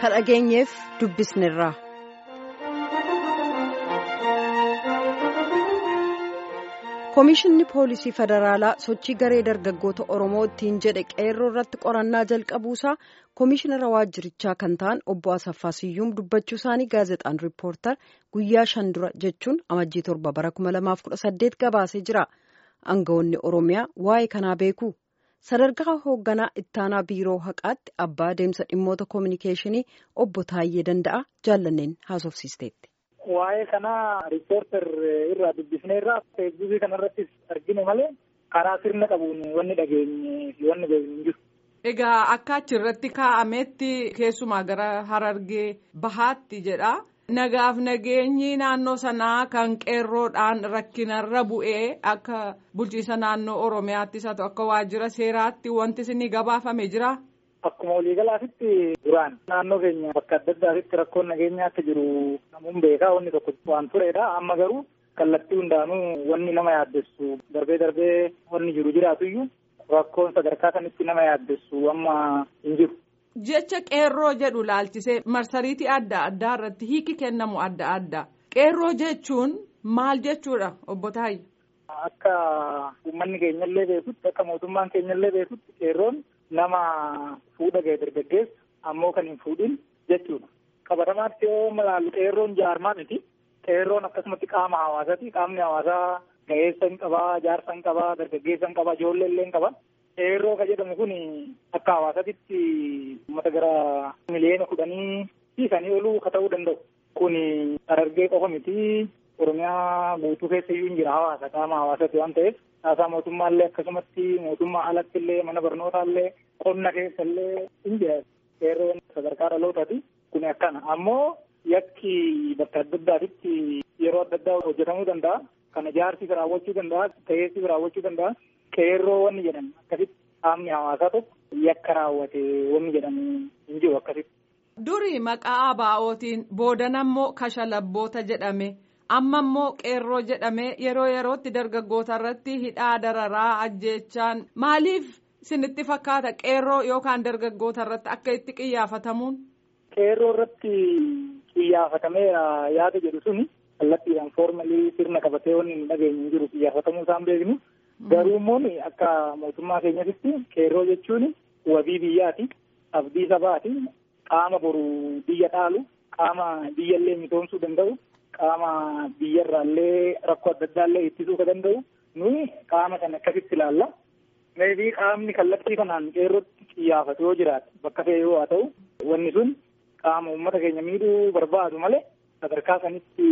ka dhageenyeef dubbisnirra. Komishinni Poolisii Federaalaa sochii garee dargaggoota Oromoo ittiin jedhe qeerroo irratti qorannaa jalqabuusaa Komishinara waajjirichaa kan ta'an obbo Asaffaa Siyyuum dubbachuu isaanii gaazexaan riippoortar guyyaa shan dura jechuun amajjii torba bara 2018 gabaasee jira. Aangawoonni Oromiyaa waa'ee kanaa beeku. Sadarkaa hoogganaa ittaanaa biiroo haqaatti abbaa deemsa dhimmoota koominikeeshinii obbo Taayyee Danda'a jaallanneen haasofsiisteetti. Waa'ee kanaa riippoortar irraa dubbisneerraa feesbuukii kanarrattis argine malee karaa sirna qabuun wanni dhageenye fi wanni beeknu hin jiru. Egaa akka achirratti kaa'ametti keessumaa gara harargee bahaatti jedha. Nagaaf nageenyi naannoo sanaa kan qeerroodhaan rakkinarra bu'ee akka bulchiisa naannoo Oromiyaattis haa ta'u akka waajjira seeraatti wanti isin gabaafame jira. Akkuma waliigalaatitti duraan naannoo keenya bakka adda addaatitti rakkoon nageenyaa akka jiru namuun beekaa wanni tokko waan turedha. Amma garuu kallattii hundaanuu wanni nama yaaddessu darbee darbee wanni jiru jiraatuyyuu rakkoon sadarkaa kanitti nama yaaddessu amma hin jiru. Jecha qeerroo jedhu laalchisee marsariitii adda addaa irratti hiiki kennamu adda addaa. Qeerroo jechuun maal jechuudha obbo Taayye? Akka uummanni keenyallee beekutti akka mootummaan keenyallee beekutti qeerroon nama fuudha ga'e dargaggeessa ammoo kan hin fuudhin jechuudha. Qabatamaatti yoo ilaallu qeerroon jaarmaa miti. Qeerroon akkasumatti qaama hawaasaati. Qaamni hawaasaa ga'eessa hin qabaa, jaarsa hin qabaa, dargaggeessa hin qabaa, ijoollee illee hin qaba. Qeerroo kan jedhamu kun akka hawaasaatti uummata gara miliyoona kudhanii fi sanii oluu ka ta'uu danda'u. Kun Harargee qofa miti. Oromiyaa guutuu keessa iyyuu hin jira hawaasa qaama hawaasaati waan ta'eef haasaa mootummaallee akkasumatti mootummaa alatti illee mana barnootaallee qonna keessa illee hin jira. Qeerroon sadarkaa dhalootaati. Kun akkana ammoo yakki bakka adda addaatitti yeroo adda addaa hojjetamuu danda'a. Kana jaarsi raawwachuu danda'a. Ta'eessi raawwachuu danda'a. Qeerroo wanni jedhan akkasitti qaamni hawaasaa tokko yakka raawwate wanni jedhamu hin jiru akkasitti. Duri maqaa ABO'tiin boodan ammoo kashalabboota jedhame amma immoo qeerroo jedhame yeroo yerootti dargaggoota irratti hidhaa dararaa ajjeechaan maaliif isinitti fakkaata qeerroo yookaan dargaggoota irratti akka itti qiyyaafatamuun. Qeerroo irratti qiyyaafatamee yaada jedhu suni kallattiidhaan foormalii sirna qabatee wanni hin dhageenye hin jiru qiyyaafatamuu isaan beeknu. Garuu immoo akka mootummaa keenyatti qeerroo jechuun wabii biyyaati. Abdii sabaati. Qaama boru biyya dhaalu. Qaama biyyallee misoomsuu danda'u. Qaama biyyarraallee rakkoo adda addaallee ittisuu ka danda'u. Nuyi qaama kana akkasitti ilaalla. Meebii qaamni kallattii kanaan qeerrootti qiyyaafatu yoo jiraate bakka fe'ee yoo haa ta'u wanni sun qaama uummata keenya miidhuu barbaadu malee sadarkaa sanitti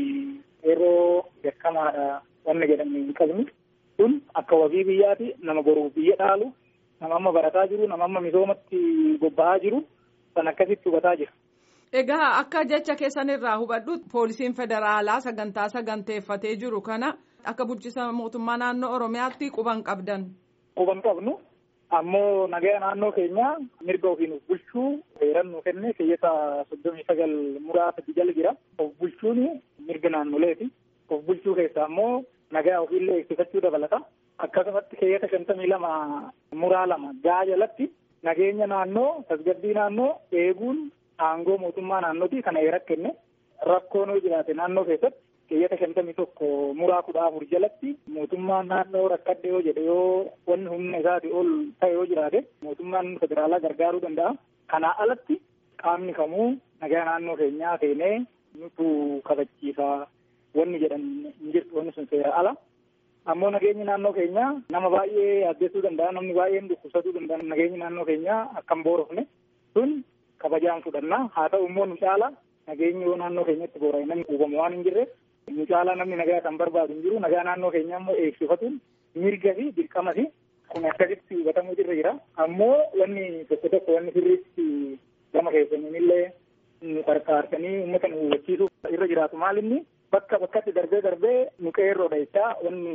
qeerroo beekamaadha wanni jedhamu hin qabnu. kun akka wabii biyyaati nama boruuf biyya dhaalu nama amma barataa jiru nama amma misoomatti bobba'aa jiru san akkasitti hubataa jira. Egaa akka jecha keessanirraa hubadhu poolisiin federaalaa sagantaa saganteeffatee jiru kana akka bulchiisa mootummaa naannoo Oromiyaatti quban qabdan. Quban qabnu ammoo nagaa naannoo keenyaa mirga ofiin of bulchuu heeran nu kenne keeyyata soddomii sagal muraasa jala jira. Of bulchuun mirga naannoleeti. Of bulchuu keessaa ammoo nagaa ofiillee eegsifachuu dabalata. Akkasumatti keeyyata shantamii lama muraa lama gaa jalatti nageenya naannoo tasgabbii naannoo eeguun aangoo mootummaa naannooti kana heera kenne rakkoon yoo jiraate naannoo keessatti keeyyata shantamii tokko muraa kudha afur jalatti mootummaan naannoo rakkadhe yoo jedhe yoo wanni humna isaati ol ta'e yoo jiraate mootummaan federaalaa gargaaruu danda'a. Kanaa alatti qaamni kamuu nagaa naannoo keenyaa seenee nutu kabachiisa. wanni jedhan hin jirtu wanni sun seera ala. Ammoo nageenyi naannoo keenyaa nama baay'ee yaaddessuu danda'a namni baay'een dhukkubsatuu danda'a nageenyi naannoo keenyaa akka hin boorofne sun kabajaan fudhanna haa ta'u immoo nu caala nageenyi yoo naannoo keenyatti boora'e namni quubamu waan hin jirre nu caala namni nagaa kan barbaadu hin jiru nagaa naannoo keenyaa immoo eegsifatuun mirga fi dirqama fi kun akkasitti hubatamuu irra jira. Ammoo wanni tokko tokko wanni sirriitti gama keessaniinillee nu qarqaarsanii uummata nu hubachiisuuf irra jiraatu maalinni bakka bakkatti darbee darbee nu qeerroodha jechaa wanni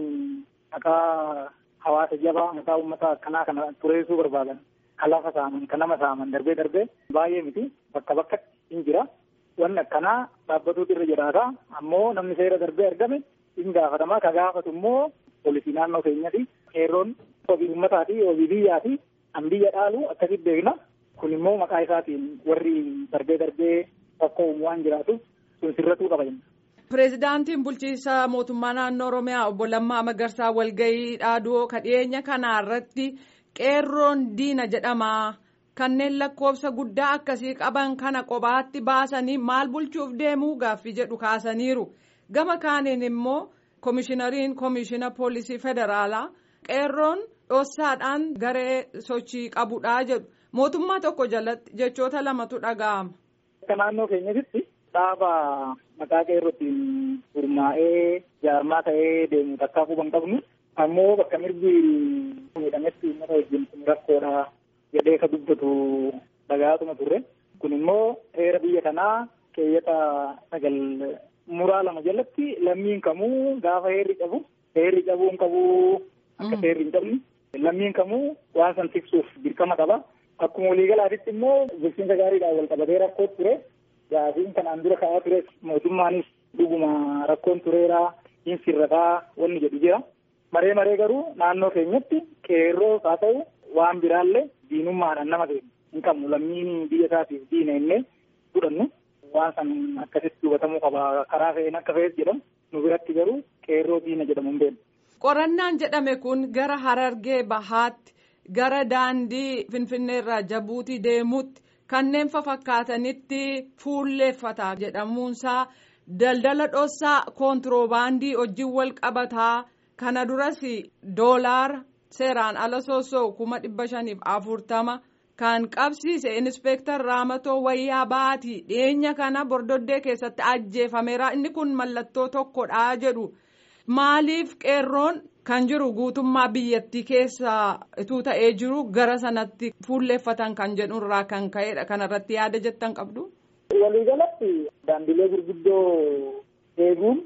maqaa hawaasa jabaa maqaa uummata akkanaa kana tureessuu barbaadan kan lafa saaman kan nama saaman darbee darbee baay'ee miti bakka bakkatti hin jira wanni akkanaa dhaabbatuutu irra jiraata ammoo namni seera darbee argame hin gaafatamaa ka gaafatu immoo poolisii naannoo keenyati qeerroon wabii uummataati wabii biyyaati an biyya dhaalu akkasitti beekna kun immoo maqaa isaatiin warri darbee darbee rakkoo uumu waan jiraatuuf sun sirratuu qaba jenna. Pireezidaantiin bulchiinsa mootummaa naannoo Oromiyaa obbo Lammaa Magarsaa walgahii dhaaduu kadhiyeenya kana irratti qeerroon diina jedhama. Kanneen lakkoofsa guddaa akkasii qaban kana kophaatti baasanii maal bulchuuf deemuu gaaffii jedhu kaasaniiru. Gama kaaniin immoo koomishinariin koomishina poolisii federaalaa qeerroon dhossaadhaan garee sochii qabudha jedhu. Mootummaa tokko jalatti jechoota lamatu dhaga'ama. Akka naannoo keenyatti dhaaba maqaa qeerrootiin gurmaa'ee jaarmaa ta'ee deemu takkaa quban qabnu ammoo bakka mirgi miidhametti uummata wajjin kun rakkoodha jedhee ka dubbatu dhagaatuma turre kun immoo heera biyya kanaa keeyyata sagal muraa lama jalatti lammiin kamuu gaafa heerri qabu heerri qabuu hin qabu akka heerri hin qabne lammiin kamuu waan san tiksuuf dirqama qaba. Akkuma waliigalaatitti immoo bulchiinsa gaariidhaan wal qabatee rakkoo ture gaafiin kanaan dura ka'aa ture mootummaanis dhuguma rakkoon tureera hin sirrataa wanni jedhu jira. Maree maree garuu naannoo keenyatti qeerroo haa ta'u waan biraallee diinummaadhaan nama keenya hin qabnu lammiin biyya isaatiif diina innee fudhannu waan san akkasitti hubatamuu qaba karaa fe'een akka fe'es jedhamu nu biratti garuu qeerroo diina jedhamu hin beeknu. Qorannaan jedhame kun gara Harargee Bahaatti. gara daandii finfinneerraa jabuutii deemuutti kanneen fakkaatanitti fuulleeffata jedhamuunsaa daldala dhossaa koontiroobaandii hojiin wal qabataa kana duras doolaara seeraan ala soosoo kuma dhibba shaniif afurtama kan qabsiise inspeektar raamatoo wayyaa baatii dhiyeenya kana bordoddee keessatti ajjeefameera inni kun mallattoo tokkodha jedhu maaliif qeerroon. kan jiru guutummaa biyyattii keessa ituu ta'ee jiru gara sanatti fuulleeffatan kan jedhurraa kan ka'edha kanarratti yaada jettan qabdu. Waliigalatti daandilee gurguddoo eeguun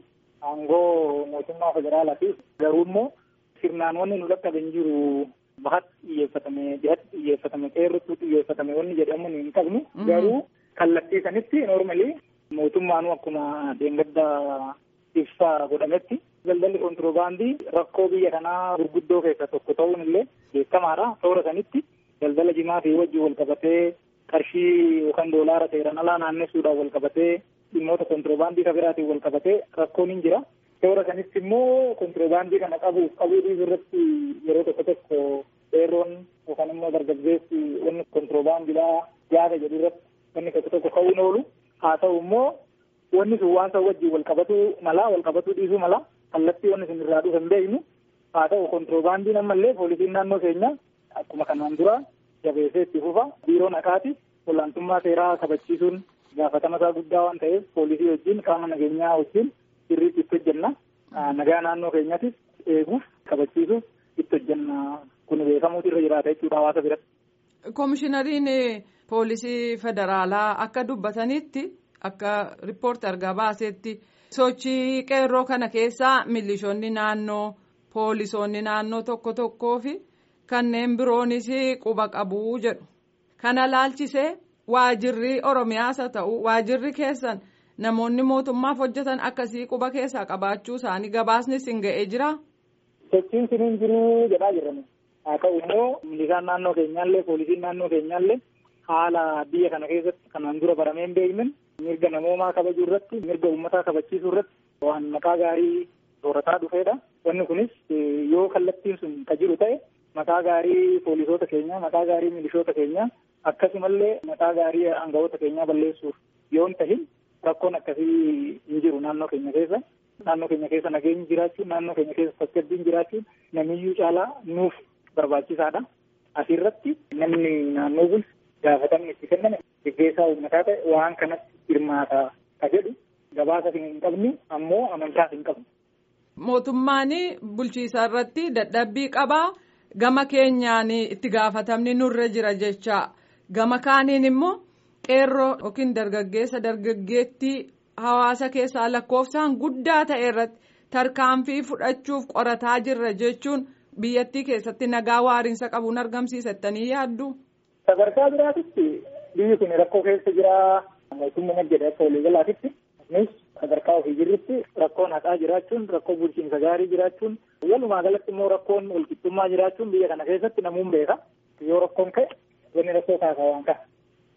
aangoo mootummaa federaalaati. Garuu immoo sirnaan wanni nu dhaqqabe hin jiru bahatti xiyyeeffatame dhihatti xiyyeeffatame qeerrotti xiyyeeffatame wanni jedhamu hin qabnu. Garuu kallattii sanitti noormalii mootummaanuu akkuma deengadda ibsaa godhametti. Daldalli kontiroobaandii rakkoo biyya kanaa gurguddoo keessaa tokko ta'uun illee beekamaadha. Toora sanitti daldala jimaa fi wajjin wal qabatee qarshii yookaan doolaara seeraan alaa naannessuudhaan wal qabatee dhimmoota kontiroobaandii kan biraatiin wal qabatee rakkoon hin jira. Toora sanitti immoo kontiroobaandii kana qabuuf qabuu dhiisuu irratti yeroo tokko tokko qeerroon yookaan immoo dargaggeessi wanni kontiroobaandiidhaa yaada jedhu irratti wanni tokko tokko ka'uun oolu haa ta'u immoo wanni sun waan san wajjin wal qabatuu mala wal qabatuu dhiisuu mala. kallattii wanni isin irraa dhufu hin beeknu haa ta'u kontiroobaandiin ammallee poolisiin naannoo keenya akkuma kanaan dura jabeessee itti fufa biiroo naqaati olaantummaa seeraa kabachiisuun gaafatama isaa guddaa waan ta'eef poolisii wajjin qaama nageenyaa wajjin sirriitti itti hojjenna nagaa naannoo keenyaatis eeguuf kabachiisuuf itti hojjenna kun beekamuutu irra jiraata jechuudha hawaasa biratti. Koomishinariin poolisii federaalaa akka dubbatanitti akka riippoorti argaa baasetti. sochii qeerroo kana keessaa milishoonni naannoo poolisoonni naannoo tokko tokkoo fi kanneen biroonis quba qabuu jedhu kana laalchisee waajirri oromiyaas haa ta'u waajirri keessan namoonni mootummaaf hojjetan akkasii quba keessaa qabaachuu isaanii gabaasnis hin ga'ee jira. sochiin sun hin jiruu jedhaa jirame haa ta'u immoo milishaan naannoo keenyaallee poolisiin naannoo keenyaallee haala biyya kana keessatti kanaan dura baramee hin beekne. mirga namoomaa kabajuu irratti mirga uummataa kabachiisuu irratti waan maqaa gaarii soorataa dhufeedha. Wanni kunis yoo kallattiin sun ka jiru ta'e maqaa gaarii poolisoota keenyaa maqaa gaarii milishoota keenyaa akkasumallee maqaa gaarii aangawoota keenyaa balleessuuf yoo hin tahin rakkoon akkasii hin jiru naannoo keenya keessa. Naannoo keenya keessa nageenyi jiraachuun naannoo keenya keessa tasgabbiin jiraachuun namiyyuu caalaa nuuf barbaachisaadha. Asirratti namni naannoo bulchu gaafatamni itti kenname gaggeessaa uummataa ta'e waan kanatti hirmaata ka jedhu gabaasa hin qabnu ammoo amantaas hin qabnu. Mootummaan bulchiisa irratti dadhabbii qabaa gama keenyaan itti gaafatamni nurra jira jecha gama kaaniin immoo qeerroo yookiin dargaggeessa dargaggeettii hawaasa keessaa lakkoofsaan guddaa ta'e irratti tarkaanfii fudhachuuf qorataa jirra jechuun biyyattii keessatti nagaa waariinsa qabuun argamsiisattanii yaaddu. Sadarkaa biraatitti biyyi kun rakkoo keessa jira mootummaa jedhe akka waliigalaatitti nus sadarkaa ofii jirrutti rakkoon haqaa jiraachuun rakkoo bulchiinsa gaarii jiraachuun walumaa galatti immoo rakkoon walqixxummaa jiraachuun biyya kana keessatti namuun beeka yoo rakkoon ka'e wanni rakkoo kaasaa waan ka'a.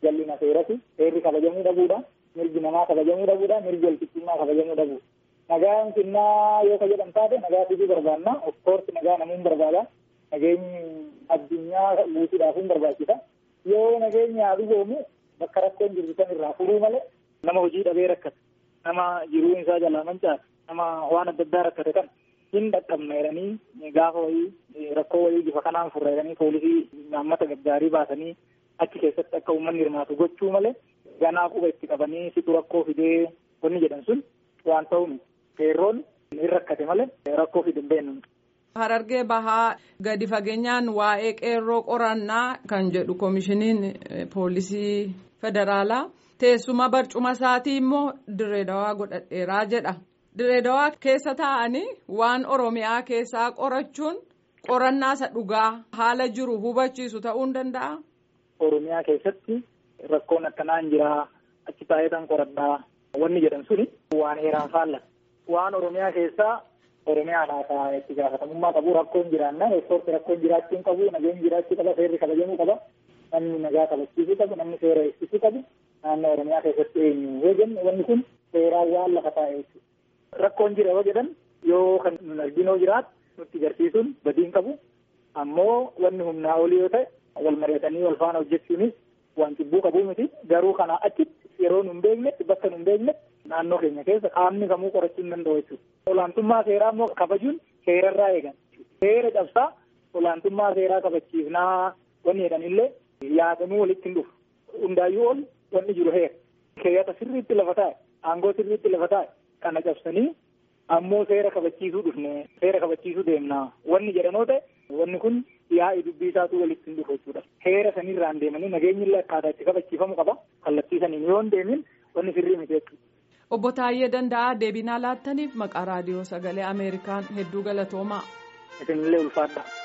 jallina seerati seerri kabajamuu dhabuudha mirgi namaa kabajamuu dhabuudha mirgi walqixxummaa kabajamuu dhabuudha. Nagaan xinnaa yoo ka jedhan taate nagaa fiduu barbaanna of course nagaa namuun barbaada nageenyi addunyaa guutuudhaafuun barbaachisa yoo nageenyi haa dhugoomu bakka rakkoon jirtu san irraa furuu malee nama hojii dhabee rakkate nama jiruun isaa jalaa mancaate nama waan adda addaa rakkate kan hin dhaqqabna jedhanii gaafa wayii rakkoo wayii bifa kanaan furra jedhanii poolisii naammata gaggaarii baasanii achi keessatti akka uummanni hirmaatu gochuu malee ganaa quba itti qabanii situ rakkoo fidee wanni jedhan sun waan ta'uun qeerroon hin rakkate malee rakkoo fide hin beeknu. Harargee bahaa gadi fageenyaan waa'ee qeerroo qorannaa kan jedhu koomishiniin poolisii federaalaa teessuma barcuma isaatii immoo direedawaa godhadheeraa jedha. Direedawaa keessa taa'anii waan Oromiyaa keessaa qorachuun qorannaa isa dhugaa haala jiru hubachiisu ta'uu hin danda'a. Oromiyaa keessatti rakkoon akkanaa hin jiraa achi taa'eetan qoradhaa wanni jedhan suni waan heeraan faallata. Waan Oromiyaa keessaa Oromiyaadhaa itti gaafatamummaa qabu rakkoon jiraanna ispoortii rakkoon jiraachuu hin qabu nageenyi jiraachuu qaba seerri kabajamuu qaba namni nagaa kabachiisuu qabu namni seera eegsisuu qabu naannoo Oromiyaa keessatti eenyu yoo jennu wanni kun seeraan waan lafa taa'e jechuudha. Rakkoon jira yoo jedhan yoo kan nun arginoo jiraatu nutti agarsiisuun badii hin qabu ammoo wanni humnaa olii yoo ta'e wal mari'atanii wal faana hojjechuunis waan cibbuu qabuu miti garuu kanaa achitti yeroo nun beeknetti bakka nun beeknetti naannoo keenya keessa qaamni kamuu qorachuu hin danda'u jechuudha. Olaantummaa seeraa immoo kabajuun seerarraa eegan. Seera cabsaa olaantummaa seeraa kabachiifnaa wanni jedhanillee yaadamuu walitti hin dhufu. Hundaayyuu ol wanni jiru heera. Keeyyata sirriitti lafa taa'e aangoo sirriitti lafa taa'e kana cabsanii ammoo seera kabachiisuu dhufne seera kabachiisuu deemnaa wanni jedhanoo ta'e wanni kun yaa'ii dubbii isaatu walitti hin dhufu jechuudha. Heera sanirraan deemanii nageenyi illee akkaataa itti kabachiifamu qaba. Kallattii saniin yoo hin deemin wanni sirrii miti jechuudha. Obbo Taayyee Danda'aa deebinaa laattaniif maqaa raadiyoo sagalee Ameerikaan hedduu galatoomaa. Isinillee ulfaadha.